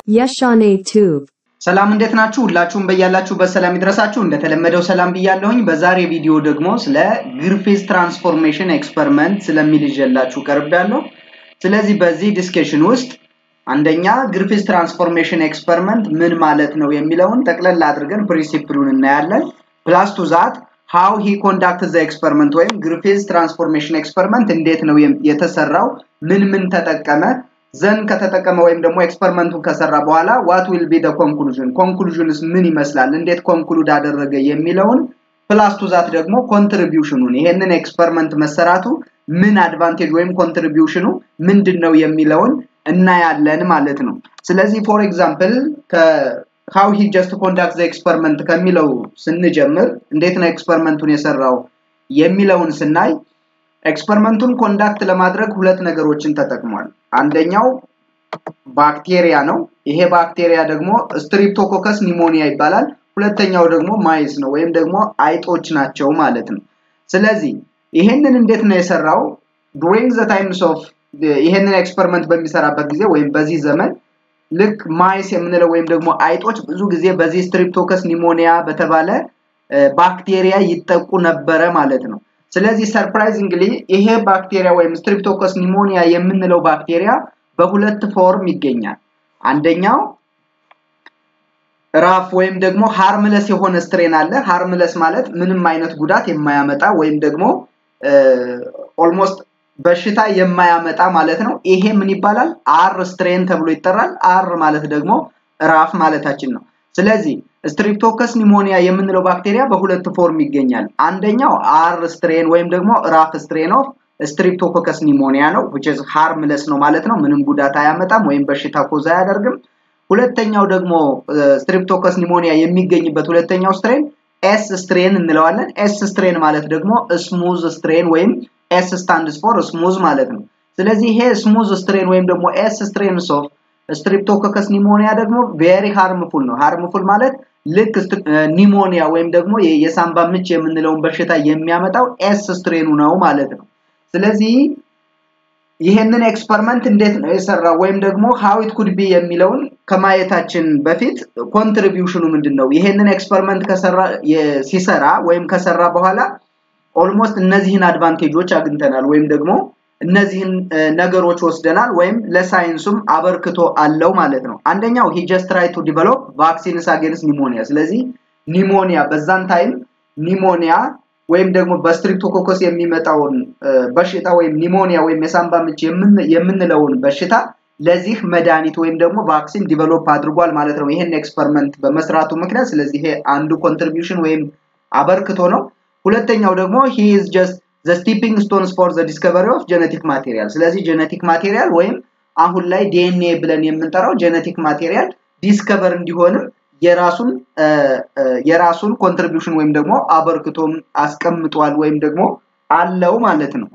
Yeshane Tube. ሰላም እንዴት ናችሁ? ሁላችሁም በያላችሁበት ሰላም ይድረሳችሁ። እንደተለመደው ሰላም ብያለሁኝ። በዛሬ ቪዲዮ ደግሞ ስለ ግሪፊዝ ትራንስፎርሜሽን ኤክስፐሪመንት ስለሚል ይዤላችሁ ቀርቤያለሁ። ስለዚህ በዚህ ዲስከሽን ውስጥ አንደኛ ግሪፊዝ ትራንስፎርሜሽን ኤክስፐሪመንት ምን ማለት ነው የሚለውን ጠቅለል አድርገን ፕሪንሲፕሉን እናያለን። ፕላስ ቱ ዛት ሃው ሂ ኮንዳክት ዘ ኤክስፐሪመንት ወይም ግሪፊዝ ትራንስፎርሜሽን ኤክስፐሪመንት እንዴት ነው የተሰራው፣ ምን ምን ተጠቀመ፣ ዘን ከተጠቀመ ወይም ደግሞ ኤክስፐሪመንቱን ከሰራ በኋላ ዋት ዊል ቢ ደ ኮንክሉዥን ኮንክሉዥንስ ምን ይመስላል፣ እንዴት ኮንክሉድ አደረገ የሚለውን ፕላስ ቱ ዛት ደግሞ ኮንትሪቢዩሽኑን ይሄንን ኤክስፐሪመንት መሰራቱ ምን አድቫንቴጅ ወይም ኮንትሪቢዩሽኑ ምንድን ነው የሚለውን እናያለን ማለት ነው። ስለዚህ ፎር ኤግዛምፕል ሃው ሂ ጀስት ኮንዳክት ዘ ኤክስፐሪመንት ከሚለው ስንጀምር እንዴት ነው ኤክስፐሪመንቱን የሰራው የሚለውን ስናይ ኤክስፐሪመንቱን ኮንዳክት ለማድረግ ሁለት ነገሮችን ተጠቅሟል። አንደኛው ባክቴሪያ ነው። ይሄ ባክቴሪያ ደግሞ ስትሪፕቶኮከስ ኒሞኒያ ይባላል። ሁለተኛው ደግሞ ማይስ ነው ወይም ደግሞ አይጦች ናቸው ማለት ነው። ስለዚህ ይሄንን እንዴት ነው የሰራው? ዱሪንግ ዘ ታይምስ ኦፍ ይሄንን ኤክስፐሪመንት በሚሰራበት ጊዜ ወይም በዚህ ዘመን ልክ ማይስ የምንለው ወይም ደግሞ አይጦች ብዙ ጊዜ በዚህ ስትሪፕቶከስ ኒሞኒያ በተባለ ባክቴሪያ ይጠቁ ነበረ ማለት ነው። ስለዚህ ሰርፕራይዚንግሊ ይሄ ባክቴሪያ ወይም ስትሪፕቶኮስ ኒሞኒያ የምንለው ባክቴሪያ በሁለት ፎርም ይገኛል። አንደኛው ራፍ ወይም ደግሞ ሃርምለስ የሆነ ስትሬን አለ። ሃርምለስ ማለት ምንም አይነት ጉዳት የማያመጣ ወይም ደግሞ ኦልሞስት በሽታ የማያመጣ ማለት ነው። ይሄ ምን ይባላል? አር ስትሬን ተብሎ ይጠራል። አር ማለት ደግሞ ራፍ ማለታችን ነው። ስለዚህ ስትሪፕቶከስ ኒሞኒያ የምንለው ባክቴሪያ በሁለት ፎርም ይገኛል። አንደኛው አር ስትሬን ወይም ደግሞ ራፍ ስትሬን ኦፍ ስትሪፕቶኮከስ ኒሞኒያ ነው which is harmless ነው ማለት ነው። ምንም ጉዳት አያመጣም ወይም በሽታ ኮዝ አያደርግም። ሁለተኛው ደግሞ ስትሪፕቶከስ ኒሞኒያ የሚገኝበት ሁለተኛው ስትሬን ኤስ ስትሬን እንለዋለን። ኤስ ስትሬን ማለት ደግሞ ስሙዝ ስትሬን ወይም ኤስ ስታንድስ ፎር ስሙዝ ማለት ነው። ስለዚህ ይሄ ስሙዝ ስትሬን ወይም ደግሞ ኤስ ስትሬንስ ኦፍ ስትሪፕቶኮከስ ኒሞኒያ ደግሞ ቬሪ ሃርምፉል ነው። ሃርምፉል ማለት ልክ ኒሞኒያ ወይም ደግሞ የሳምባ ምች የምንለውን በሽታ የሚያመጣው ኤስ ስትሬኑ ነው ማለት ነው። ስለዚህ ይሄንን ኤክስፐሪመንት እንዴት ነው የሰራው ወይም ደግሞ ሃው ኢት ኩድ ቢ የሚለውን ከማየታችን በፊት ኮንትሪቢዩሽኑ ምንድን ነው? ይሄንን ኤክስፐሪመንት ከሰራ ሲሰራ ወይም ከሰራ በኋላ ኦልሞስት እነዚህን አድቫንቴጆች አግኝተናል ወይም ደግሞ እነዚህን ነገሮች ወስደናል ወይም ለሳይንሱም አበርክቶ አለው ማለት ነው። አንደኛው ሂ ጀስት ትራይ ቱ ዲቨሎፕ ቫክሲንስ አጌንስት ኒሞኒያ። ስለዚህ ኒሞኒያ በዛን ታይም ኒሞኒያ ወይም ደግሞ በስትሪፕቶኮከስ የሚመጣውን በሽታ ወይም ኒሞኒያ ወይም የሳምባ ምች የምንለውን በሽታ ለዚህ መድኃኒት ወይም ደግሞ ቫክሲን ዲቨሎፕ አድርጓል ማለት ነው ይሄን ኤክስፐሪመንት በመስራቱ ምክንያት። ስለዚህ ይሄ አንዱ ኮንትሪቢዩሽን ወይም አበርክቶ ነው። ሁለተኛው ደግሞ ሂ ኢዝ ጀስት ዘ ስቲፒንግ ስቶንስ ፎር ዘ ዲስከቨሪ ኦፍ ጀነቲክ ማቴሪያል። ስለዚህ ጀነቲክ ማቴሪያል ወይም አሁን ላይ ዲኤንኤ ብለን የምንጠራው ጀነቲክ ማቴሪያል ዲስከቨር እንዲሆንም የራሱን የራሱን ኮንትሪቢዩሽን ወይም ደግሞ አበርክቶም አስቀምጧል ወይም ደግሞ አለው ማለት ነው።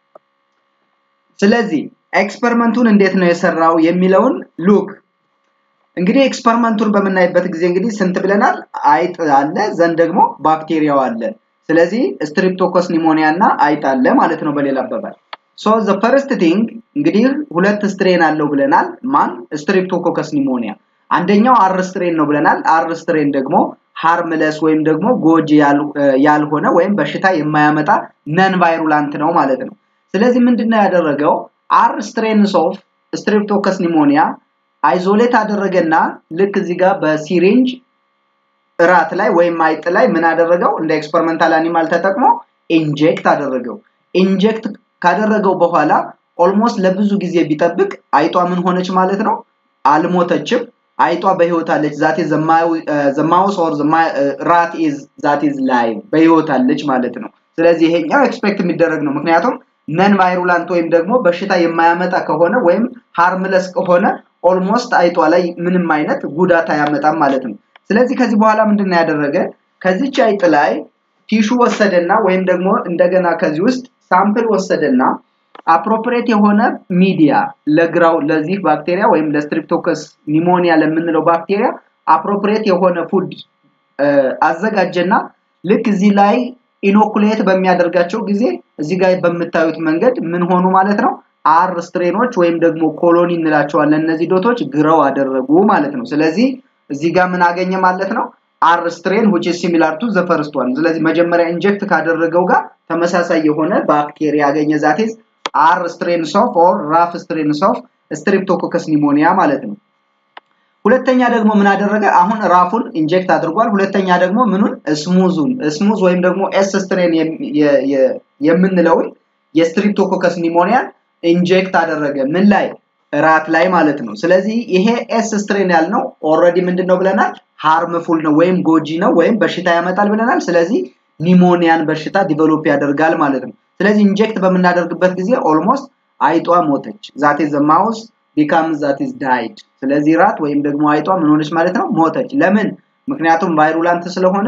ስለዚህ ኤክስፐሪመንቱን እንዴት ነው የሰራው የሚለውን ሉክ እንግዲህ ኤክስፐሪመንቱን በምናይበት ጊዜ እንግዲህ ስንት ብለናል? አይጥ አለ፣ ዘንድ ደግሞ ባክቴሪያው አለ። ስለዚህ ስትሪፕቶኮስ ኒሞኒያ እና አይጥ አለ ማለት ነው በሌላ አባባል። ሶ ዘ ፈርስት ቲንግ እንግዲህ ሁለት ስትሬን አለው ብለናል። ማን? ስትሪፕቶኮከስ ኒሞኒያ። አንደኛው አር ስትሬን ነው ብለናል። አር ስትሬን ደግሞ ሃርምለስ ወይም ደግሞ ጎጂ ያልሆነ ወይም በሽታ የማያመጣ ነን ቫይሩላንት ነው ማለት ነው። ስለዚህ ምንድነው ያደረገው? አር ስትሬንስ ኦፍ ስትሪፕቶከስ ኒሞኒያ አይዞሌት አደረገና ልክ እዚህ ጋር በሲሪንጅ እራት ላይ ወይም አይጥ ላይ ምን አደረገው? እንደ ኤክስፐሪመንታል አኒማል ተጠቅሞ ኢንጀክት አደረገው። ኢንጀክት ካደረገው በኋላ ኦልሞስት ለብዙ ጊዜ ቢጠብቅ አይጧ ምን ሆነች ማለት ነው? አልሞተችም። አይጧ በህይወት አለች። ዛት ኢዝ ዘ ማውስ ኦር ራት ኢዝ ዛት ኢዝ ላይቭ በህይወት አለች ማለት ነው። ስለዚህ ይሄኛው ኤክስፔክት የሚደረግ ነው። ምክንያቱም ነን ቫይሩላንት ወይም ደግሞ በሽታ የማያመጣ ከሆነ ወይም ሃርምለስ ከሆነ ኦልሞስት አይጧ ላይ ምንም አይነት ጉዳት አያመጣም ማለት ነው። ስለዚህ ከዚህ በኋላ ምንድነው ያደረገ? ከዚች አይጥ ላይ ቲሹ ወሰደና ወይም ደግሞ እንደገና ከዚህ ውስጥ ሳምፕል ወሰደና አፕሮፕሬት የሆነ ሚዲያ ለግራው ለዚህ ባክቴሪያ ወይም ለስትሪፕቶከስ ኒሞኒያ ለምንለው ባክቴሪያ አፕሮፕሬት የሆነ ፉድ አዘጋጀና ልክ እዚህ ላይ ኢኖኩሌት በሚያደርጋቸው ጊዜ እዚህ ጋር በምታዩት መንገድ ምን ሆኑ ማለት ነው አር ስትሬኖች ወይም ደግሞ ኮሎኒ እንላቸዋለን እነዚህ ዶቶች ግረው አደረጉ ማለት ነው ስለዚህ እዚህ ጋር ምን አገኘ ማለት ነው አር ስትሬን which is similar to the first one ስለዚህ መጀመሪያ ኢንጀክት ካደረገው ጋር ተመሳሳይ የሆነ ባክቴሪያ ያገኘ ዛቴዝ አር ስትሬንስ ኦፍ ኦር ራፍ ስትሬንስ ኦፍ ስትሪፕቶኮከስ ኒሞኒያ ማለት ነው ሁለተኛ ደግሞ ምን አደረገ አሁን ራፉን ኢንጀክት አድርጓል ሁለተኛ ደግሞ ምኑን ስሙዙን ስሙዝ ወይም ደግሞ ኤስ ስትሬን የምንለውን የስትሪፕቶኮከስ ኒሞኒያን ኢንጀክት አደረገ ምን ላይ ራት ላይ ማለት ነው ስለዚህ ይሄ ኤስ ስትሬን ያልነው ኦልሬዲ ምንድን ነው ብለናል ሃርምፉል ነው ወይም ጎጂ ነው ወይም በሽታ ያመጣል ብለናል ስለዚህ ኒሞኒያን በሽታ ዲቨሎፕ ያደርጋል ማለት ነው ስለዚህ ኢንጀክት በምናደርግበት ጊዜ ኦልሞስት አይጧ ሞተች ዛት ኢዝ ማውስ ቢካም ዛት ኢዝ ዳይድ ስለዚህ ራት ወይም ደግሞ አይጧ ምን ሆነች ማለት ነው ሞተች ለምን ምክንያቱም ቫይሩላንት ስለሆነ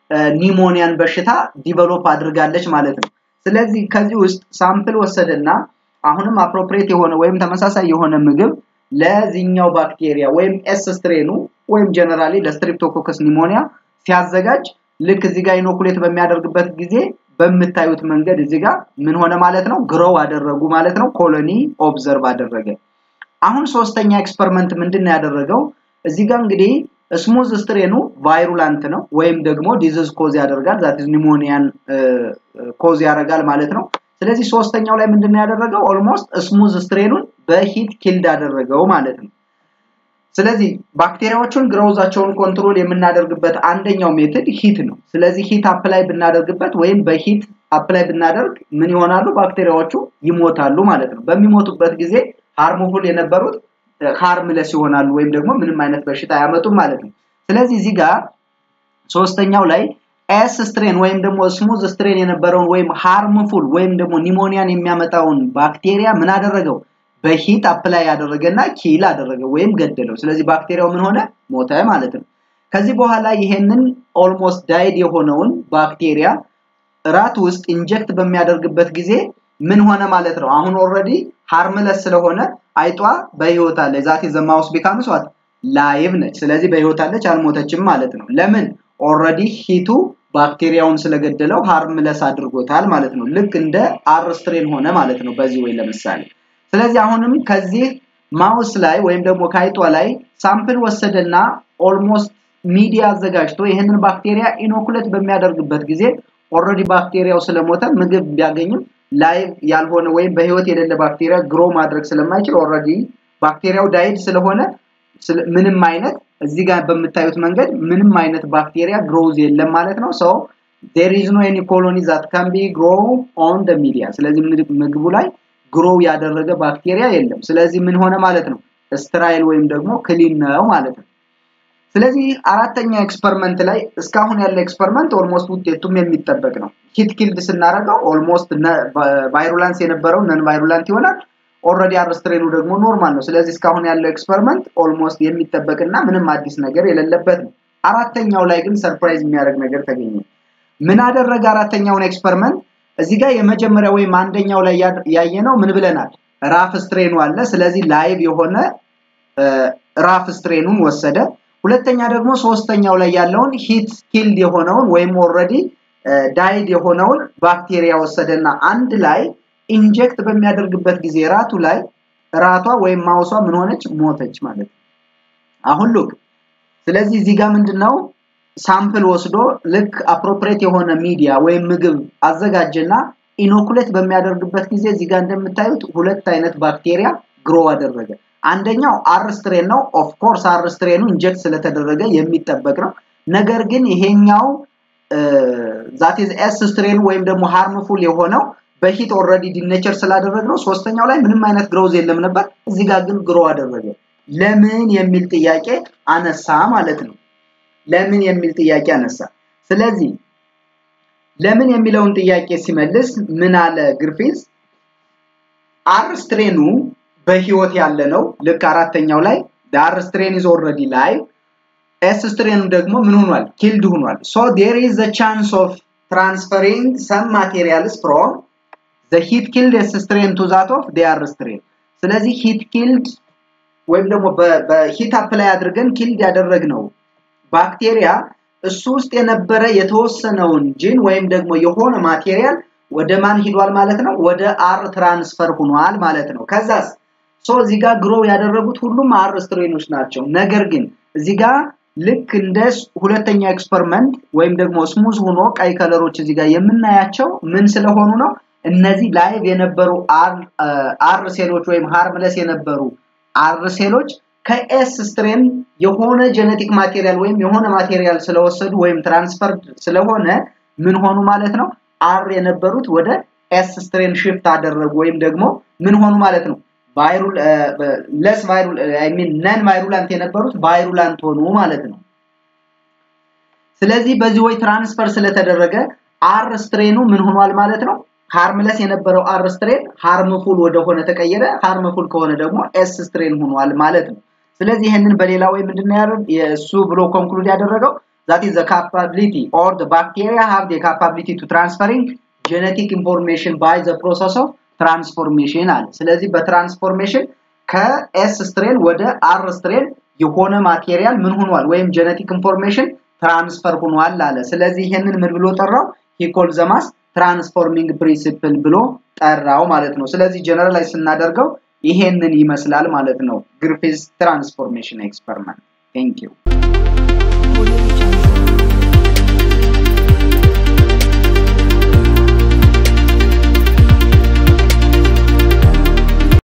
ኒሞኒያን በሽታ ዲቨሎፕ አድርጋለች ማለት ነው ስለዚህ ከዚህ ውስጥ ሳምፕል ወሰደና አሁንም አፕሮፕሪየት የሆነ ወይም ተመሳሳይ የሆነ ምግብ ለዚህኛው ባክቴሪያ ወይም ኤስ ስትሬኑ ወይም ጀነራሊ ለስትሪፕቶኮከስ ኒሞኒያ ሲያዘጋጅ ልክ እዚህ ጋር ኢኖኩሌት በሚያደርግበት ጊዜ በምታዩት መንገድ እዚህ ጋር ምን ሆነ ማለት ነው ግሮው አደረጉ ማለት ነው ኮሎኒ ኦብዘርቭ አደረገ አሁን ሶስተኛ ኤክስፐሪመንት ምንድን ነው ያደረገው እዚህ ጋር እንግዲህ ስሙዝ ስትሬኑ ቫይሩላንት ነው ወይም ደግሞ ዲዚዝ ኮዝ ያደርጋል ዛት ኒሞኒያን ኮዝ ያደርጋል ማለት ነው ስለዚህ ሶስተኛው ላይ ምንድነው ያደረገው ኦልሞስት ስሙዝ ስትሬኑን በሂት ኪልድ አደረገው ማለት ነው ስለዚህ ባክቴሪያዎቹን ግሮውዛቸውን ኮንትሮል የምናደርግበት አንደኛው ሜትድ ሂት ነው ስለዚህ ሂት አፕላይ ብናደርግበት ወይም በሂት አፕላይ ብናደርግ ምን ይሆናሉ ባክቴሪያዎቹ ይሞታሉ ማለት ነው በሚሞቱበት ጊዜ ሃርሙፉል የነበሩት ሃርምለስ ይሆናሉ ወይም ደግሞ ምንም አይነት በሽታ አያመጡም ማለት ነው ስለዚህ እዚህ ጋር ሶስተኛው ላይ ኤስ ስትሬን ወይም ደግሞ ስሙዝ ስትሬን የነበረውን ወይም ሃርምፉል ወይም ደግሞ ኒሞኒያን የሚያመጣውን ባክቴሪያ ምን አደረገው በሂት አፕላይ ያደረገና ኪል አደረገ ወይም ገደለው ስለዚህ ባክቴሪያው ምን ሆነ ሞተ ማለት ነው ከዚህ በኋላ ይሄንን ኦልሞስት ዳይድ የሆነውን ባክቴሪያ ራት ውስጥ ኢንጀክት በሚያደርግበት ጊዜ ምን ሆነ ማለት ነው አሁን ኦልሬዲ ሃርምለስ ስለሆነ አይጧ በህይወት አለ ዛት ዘማውስ ቢካምስ ዋት ላይቭ ነች ስለዚህ በህይወት አለች አልሞተችም ማለት ነው ለምን ኦልሬዲ ሂቱ ባክቴሪያውን ስለገደለው ሃርምለስ አድርጎታል ማለት ነው ልክ እንደ አር ስትሬን ሆነ ማለት ነው በዚህ ወይ ለምሳሌ ስለዚህ አሁንም ከዚህ ማውስ ላይ ወይም ደግሞ ከአይጧ ላይ ሳምፕል ወሰደና ኦልሞስት ሚዲያ አዘጋጅቶ ይህንን ባክቴሪያ ኢኖኩሌት በሚያደርግበት ጊዜ ኦልሬዲ ባክቴሪያው ስለሞተ ምግብ ቢያገኝም ላይቭ ያልሆነ ወይም በህይወት የሌለ ባክቴሪያ ግሮ ማድረግ ስለማይችል ኦልሬዲ ባክቴሪያው ዳይድ ስለሆነ ምንም አይነት እዚህ ጋር በምታዩት መንገድ ምንም አይነት ባክቴሪያ ግሮዝ የለም ማለት ነው ሰው there is no any colony that can be grow on the media ስለዚህ ምግቡ ላይ ግሮው ያደረገ ባክቴሪያ የለም ስለዚህ ምን ሆነ ማለት ነው ስትራይል ወይም ደግሞ ክሊን ነው ማለት ነው ስለዚህ አራተኛ ኤክስፐሪመንት ላይ እስካሁን ያለ ኤክስፐሪመንት ኦልሞስት ውጤቱም የሚጠበቅ ነው ሂት ኪልድ ስናደርገው ኦልሞስት ቫይሩላንስ የነበረው ነን ቫይሩላንት ይሆናል ኦልሬዲ አርስትሬኑ ደግሞ ኖርማል ነው ስለዚህ እስካሁን ያለው ኤክስፐሪመንት ኦልሞስት የሚጠበቅና ምንም አዲስ ነገር የሌለበት ነው አራተኛው ላይ ግን ሰርፕራይዝ የሚያደርግ ነገር ተገኘ ምን አደረገ አራተኛውን ኤክስፐሪመንት እዚህ ጋር የመጀመሪያ ወይም አንደኛው ላይ ያየነው ምን ብለናል ራፍ ስትሬኑ አለ ስለዚህ ላይቭ የሆነ ራፍ ስትሬኑን ወሰደ ሁለተኛ ደግሞ ሶስተኛው ላይ ያለውን ሂት ኪልድ የሆነውን ወይም ኦልሬዲ ዳይድ የሆነውን ባክቴሪያ ወሰደና አንድ ላይ ኢንጀክት በሚያደርግበት ጊዜ ራቱ ላይ ራቷ ወይም ማውሷ ምን ሆነች ሞተች ማለት ነው አሁን ሉክ ስለዚህ እዚህ ጋር ምንድነው ሳምፕል ወስዶ ልክ አፕሮፕሬት የሆነ ሚዲያ ወይም ምግብ አዘጋጀና ኢኖኩሌት በሚያደርግበት ጊዜ እዚህ ጋር እንደምታዩት ሁለት አይነት ባክቴሪያ ግሮ አደረገ አንደኛው አር ስትሬን ነው ኦፍ ኮርስ አር ስትሬኑ ኢንጀክት ስለተደረገ የሚጠበቅ ነው ነገር ግን ይሄኛው ዛት ኢዝ ኤስ ስትሬኑ ወይም ደግሞ ሃርምፉል የሆነው በሂት ኦልሬዲ ዲኔቸር ስላደረግ ነው ሶስተኛው ላይ ምንም አይነት ግሮዝ የለም ነበር እዚህ ጋር ግን ግሮ አደረገ ለምን የሚል ጥያቄ አነሳ ማለት ነው ለምን የሚል ጥያቄ አነሳ ስለዚህ ለምን የሚለውን ጥያቄ ሲመልስ ምን አለ ግርፊዝ አር ስትሬኑ በህይወት ያለ ነው ልክ አራተኛው ላይ ዳር ስትሬን ኢዝ ኦልሬዲ ላይ ኤስ ስትሬኑ ደግሞ ምን ሆኗል ኪልድ ሆኗል ሶ ዴር ኢዝ ዘ ቻንስ ኦፍ ትራንስፈሪንግ ሰም ማቴሪያልስ ፍሮም ዘ ሂት ኪልድ ኤስ ስትሬን ቱ ዛት ኦፍ ዴር ስትሬን ስለዚህ ሂት ኪልድ ወይም ደግሞ በሂት አፕላይ አድርገን ኪልድ ያደረግነው ባክቴሪያ እሱ ውስጥ የነበረ የተወሰነውን ጂን ወይም ደግሞ የሆነ ማቴሪያል ወደ ማን ሂዷል ማለት ነው? ወደ አር ትራንስፈር ሆኗል ማለት ነው። ከዛስ ሶ እዚህ ጋር ግሮ ያደረጉት ሁሉም አር ስትሬኖች ናቸው። ነገር ግን እዚህ ጋር ልክ እንደ ሁለተኛ ኤክስፐሪመንት ወይም ደግሞ ስሙዝ ሆኖ ቀይ ከለሮች እዚህ ጋር የምናያቸው ምን ስለሆኑ ነው? እነዚህ ላይቭ የነበሩ አር ሴሎች ወይም ሃርምለስ የነበሩ አር ሴሎች ከኤስ ስትሬን የሆነ ጄኔቲክ ማቴሪያል ወይም የሆነ ማቴሪያል ስለወሰዱ ወይም ትራንስፈር ስለሆነ ምን ሆኑ ማለት ነው? አር የነበሩት ወደ ኤስ ስትሬን ሽፍት አደረጉ ወይም ደግሞ ምን ሆኑ ማለት ነው? ቫይሩል ለስ ቫይሩል አይ ሚን ነን ቫይሩላንት የነበሩት ቫይሩላንት ሆኑ ማለት ነው። ስለዚህ በዚህ ወይ ትራንስፈር ስለተደረገ አር ስትሬኑ ምን ሆኗል ማለት ነው? ሃርምለስ የነበረው አር ስትሬን ሃርምፉል ወደሆነ ተቀየረ። ሃርምፉል ከሆነ ደግሞ ኤስ ስትሬን ሆኗል ማለት ነው። ስለዚህ ይህንን በሌላ ወይ ምንድነው የእሱ ብሎ ኮንክሉድ ያደረገው that is the capability or the bacteria have the capability to transferring genetic information by the process of transformation አለ። ስለዚህ በትራንስፎርሜሽን ከኤስ ስትሬን ወደ አር ስትሬን የሆነ ማቴሪያል ምን ሆኗል ወይም ጄኔቲክ ኢንፎርሜሽን ትራንስፈር ሆኗል አለ። ስለዚህ ይህንን ምን ብሎ ጠራው? ሂኮል ዘማስ ትራንስፎርሚንግ ፕሪንሲፕል ብሎ ጠራው ማለት ነው። ስለዚህ ጀነራላይዝ ስናደርገው ይሄንን ይመስላል ማለት ነው። ግሪፊዝ ትራንስፎርሜሽን ኤክስፐሪመንት ቴንክ ዩ